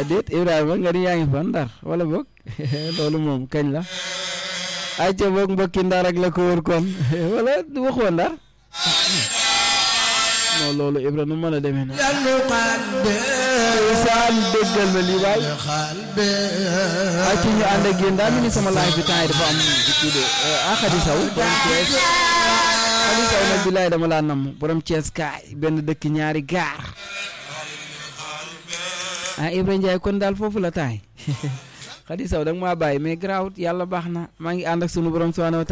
ah déet Ibrahima nga ni yaa ngi fa ndar wala boog loolu moom kañ la ayca boog mbokki ndar ak la ko wër kon wala waxoo ndar non loolu Ibra nu mën a demee na saan déggal ma lii waay ay ci ñu ànd ak yéen daa mel ni sama live bi temps yi dafa am kii de ah Khady Sow borom Thiès Khady Sow nag bilaay dama laa namm borom Thiès kaay benn dëkk ñaari gaar ah Ibra Ndiaye kon daal foofu la taay Khady Sow da nga maa bàyyi mais garaawut yàlla baax na maa ngi ànd ak sunu borom subhanahu wa